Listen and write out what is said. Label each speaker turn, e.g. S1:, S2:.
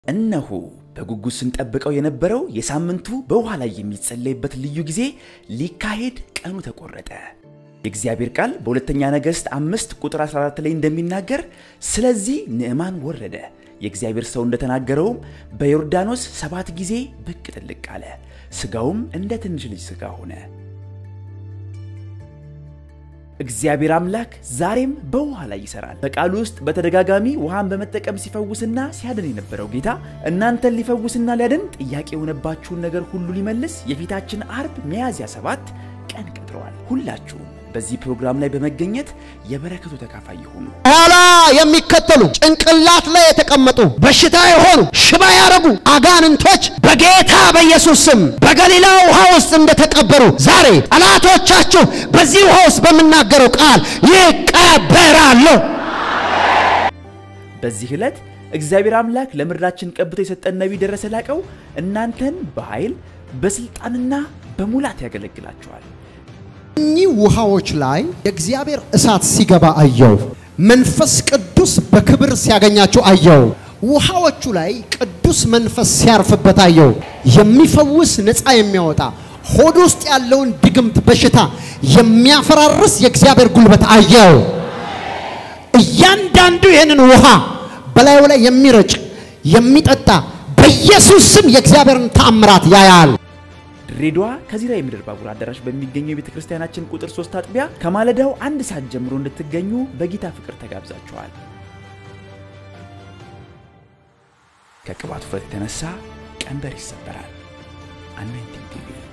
S1: እነሆ በጉጉት ስንጠብቀው የነበረው የሳምንቱ በውሃ ላይ የሚጸለይበት ልዩ ጊዜ ሊካሄድ ቀኑ ተቆረጠ። የእግዚአብሔር ቃል በሁለተኛ ነገሥት አምስት ቁጥር 14 ላይ እንደሚናገር ስለዚህ ንዕማን ወረደ፣ የእግዚአብሔር ሰው እንደተናገረውም በዮርዳኖስ ሰባት ጊዜ ብቅ ጥልቅ አለ፣ ሥጋውም እንደ ትንሽ ልጅ ሥጋ ሆነ። እግዚአብሔር አምላክ ዛሬም በውሃ ላይ ይሰራል። በቃሉ ውስጥ በተደጋጋሚ ውሃን በመጠቀም ሲፈውስና ሲያድን የነበረው ጌታ እናንተን ሊፈውስና ሊያድን ጥያቄ የሆነባችሁን ነገር ሁሉ ሊመልስ የፊታችን አርብ ሚያዝያ ሰባት ቀን ቀጥረዋል። ሁላችሁም በዚህ ፕሮግራም ላይ በመገኘት የበረከቱ ተካፋይ ይሁኑ።
S2: ኋላ የሚከተሉ ጭንቅላት ላይ የተቀመጡ በሽታ የሆኑ ሽባ ያረጉ አጋንንቶች በጌታ በኢየሱስ ስም በገሊላ ውሃ ውስጥ እንደተቀበሩ ዛሬ ጠላቶቻችሁ በዚህ ውሃ ውስጥ በምናገረው ቃል ይቀበራሉ።
S1: በዚህ ዕለት እግዚአብሔር አምላክ ለምድራችን ቀብቶ የሰጠን ነቢይ ደረሰ ላቀው እናንተን በኃይል በስልጣንና በሙላት ያገለግላችኋል።
S2: እኚህ ውሃዎች ላይ የእግዚአብሔር እሳት ሲገባ አየው። መንፈስ ቅዱስ በክብር ሲያገኛቸው አየው። ውሃዎቹ ላይ ቅዱስ መንፈስ ሲያርፍበት አየው። የሚፈውስ ነፃ የሚያወጣ ሆድ ውስጥ ያለውን ድግምት በሽታ የሚያፈራርስ የእግዚአብሔር ጉልበት አየው። እያንዳንዱ ይህንን ውሃ በላዩ ላይ የሚረጭ የሚጠጣ በኢየሱስ ስም የእግዚአብሔርን ተአምራት ያያል።
S1: ድሬዳዋ ከዚራ የምድር ባቡር አዳራሽ በሚገኘው የቤተ ክርስቲያናችን ቁጥር ሶስት አጥቢያ ከማለዳው አንድ ሰዓት ጀምሮ እንድትገኙ በጌታ ፍቅር ተጋብዛችኋል። ከቅባቱ ፍረት የተነሳ ቀንበር ይሰበራል። አኖይንቲንግ ቲቪ